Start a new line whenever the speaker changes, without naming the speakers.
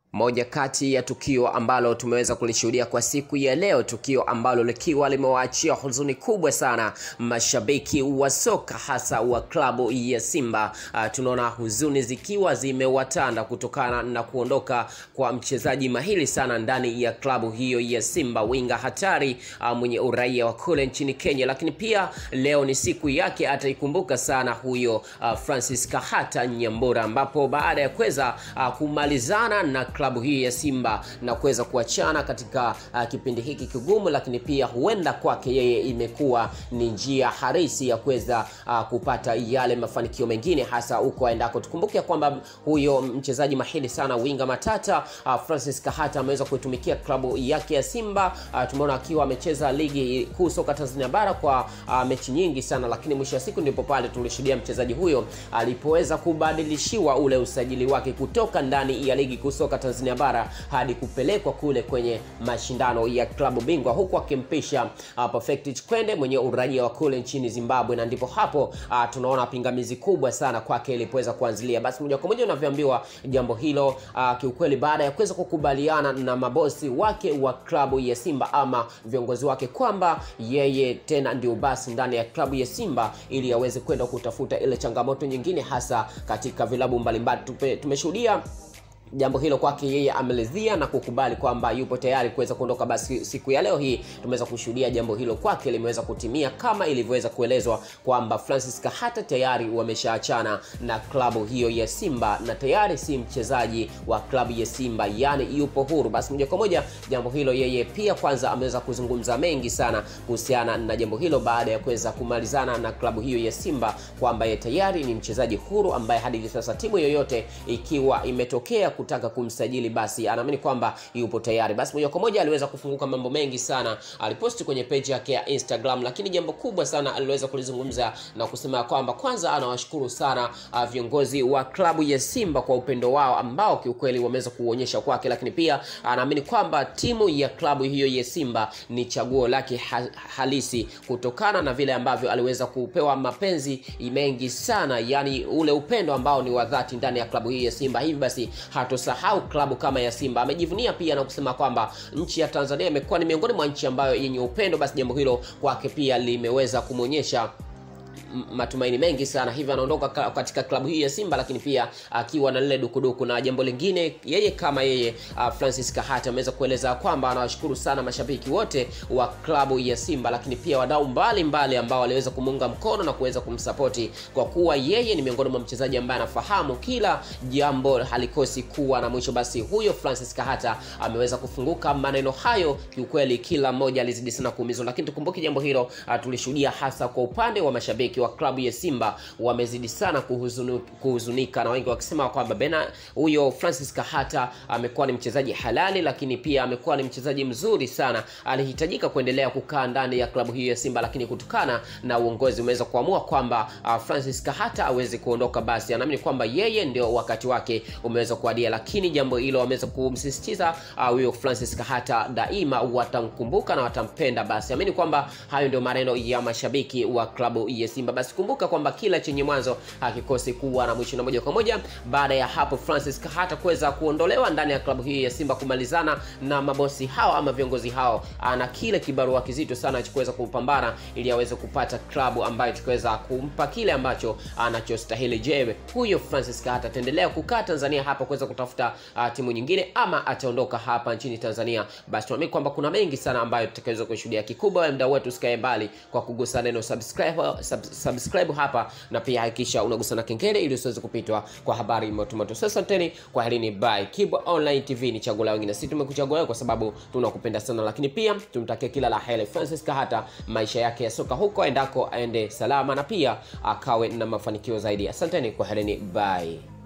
Moja kati ya tukio ambalo tumeweza kulishuhudia kwa siku ya leo, tukio ambalo likiwa limewaachia huzuni kubwa sana mashabiki wa soka hasa wa klabu ya Simba. Uh, tunaona huzuni zikiwa zimewatanda kutokana na kuondoka kwa mchezaji mahiri sana ndani ya klabu hiyo ya Simba, winga hatari uh, mwenye uraia wa kule nchini Kenya, lakini pia leo ni siku yake, ataikumbuka sana huyo uh, Francis Kahata Nyambura, ambapo baada ya kuweza uh, kumalizana na klabu hii ya Simba na kuweza kuachana katika uh, kipindi hiki kigumu, lakini pia huenda kwake yeye imekuwa ni njia harisi ya kuweza uh, kupata yale mafanikio mengine hasa huko aendako. Tukumbuke kwamba huyo mchezaji mahiri sana winga matata uh, Francis Kahata ameweza kuitumikia klabu yake ya Simba. Uh, tumeona akiwa amecheza ligi kuu soka Tanzania bara kwa uh, mechi nyingi sana, lakini mwisho wa siku ndipo pale tulishuhudia mchezaji huyo alipoweza kubadilishiwa ule usajili wake kutoka ndani ya ligi kuu soka Tanzania bara hadi kupelekwa kule kwenye mashindano ya klabu bingwa huku akimpisha uh, Perfect Chikwende mwenye uraia wa kule nchini Zimbabwe, na ndipo hapo uh, tunaona pingamizi kubwa sana kwake ilipoweza kuanzilia. Basi moja kwa moja unavyoambiwa jambo hilo uh, kiukweli, baada ya kuweza kukubaliana na mabosi wake wa klabu ya Simba ama viongozi wake kwamba yeye tena ndio basi ndani ya klabu ya Simba ili aweze kwenda kutafuta ile changamoto nyingine hasa katika vilabu mbalimbali. Tumeshuhudia jambo hilo kwake yeye amelezia na kukubali kwamba yupo tayari kuweza kuondoka. Basi siku ya leo hii tumeweza kushuhudia jambo hilo kwake limeweza kutimia kama ilivyoweza kuelezwa kwamba Francis Kahata tayari wameshaachana na klabu hiyo ya Simba na tayari si mchezaji wa klabu ya Simba, yani yupo huru. Basi moja kwa moja jambo hilo yeye pia kwanza ameweza kuzungumza mengi sana kuhusiana na jambo hilo baada ya kuweza kumalizana na klabu hiyo ya Simba kwamba yeye tayari ni mchezaji huru ambaye hadi hivi sasa timu yoyote ikiwa imetokea kutaka kumsajili basi anaamini kwamba yupo tayari. Basi moja kwa moja aliweza kufunguka mambo mengi sana, aliposti kwenye page yake ya Instagram, lakini jambo kubwa sana aliweza kulizungumza na kusema kwamba kwanza anawashukuru sana uh, viongozi wa klabu ya Simba kwa upendo wao ambao kiukweli wameweza kuonyesha kwake, lakini pia anaamini kwamba timu ya klabu hiyo ya Simba ni chaguo lake ha halisi kutokana na vile ambavyo aliweza kupewa mapenzi mengi sana, yani ule upendo ambao ni wa dhati ndani ya klabu hii ya Simba. Hivi basi hatosahau klabu kama ya Simba. Amejivunia pia na kusema kwamba nchi ya Tanzania imekuwa ni miongoni mwa nchi ambayo yenye upendo. Basi jambo hilo kwake pia limeweza kumwonyesha matumaini mengi sana, hivyo anaondoka katika klabu hii ya Simba, lakini pia akiwa na lile dukuduku. Na jambo lingine, yeye kama yeye uh, Francis Kahata ameweza kueleza kwamba anawashukuru sana mashabiki wote wa klabu ya Simba, lakini pia wadau mbalimbali ambao waliweza kumuunga mkono na kuweza kumsapoti, kwa kuwa yeye ni miongoni mwa mchezaji ambaye anafahamu kila jambo halikosi kuwa na mwisho. Basi huyo Francis Kahata ameweza kufunguka maneno hayo, kiukweli kila mmoja alizidi sana kuumizwa, lakini tukumbuke jambo hilo uh, tulishuhudia hasa kwa upande wa mashabiki wa klabu ya Simba wamezidi sana kuhuzunu, kuhuzunika na wengi wakisema kwamba bena huyo Francis Kahata amekuwa ni mchezaji halali, lakini pia amekuwa ni mchezaji mzuri sana, alihitajika kuendelea kukaa ndani ya klabu hiyo ya Simba, lakini kutokana na uongozi umeweza kuamua kwamba uh, Francis Kahata aweze kuondoka, basi anaamini kwamba yeye ndio wakati wake umeweza kuadia, lakini jambo hilo wameweza kumsisitiza huyo uh, Francis Kahata daima watamkumbuka na watampenda. Basi amini kwamba hayo ndio maneno ya mashabiki wa klabu ya Simba. Basi kumbuka kwamba kila chenye mwanzo hakikosi kuwa na mwisho, na moja kwa moja baada ya hapo Francis Kahata kuweza kuondolewa ndani ya klabu hii ya Simba, kumalizana na mabosi hao ama viongozi hao, ana kile kibarua kizito sana cha kuweza kupambana ili aweze kupata klabu ambayo tukaweza kumpa kile ambacho anachostahili. Je, huyo Francis Kahata ataendelea kukaa Tanzania hapa kuweza kutafuta uh, timu nyingine ama ataondoka hapa nchini Tanzania? Basi tunaamini kwamba kuna mengi sana ambayo tutakaweza kushuhudia. Kikubwa wewe mdau wetu, usikae mbali kwa kugusa neno subscribe, sub, subscribe hapa na pia hakikisha unagusa na kengele ili usiweze kupitwa kwa habari motomoto. Sasa asanteni kwa helini, bye. Kibwa Online TV ni chaguo la wengine, sisi tumekuchagua wewe kwa sababu tunakupenda sana, lakini pia tumtakie kila la heri Francis Kahata, maisha yake ya soka huko endako aende salama na pia akawe na mafanikio zaidi. Asanteni kwa helini, bye.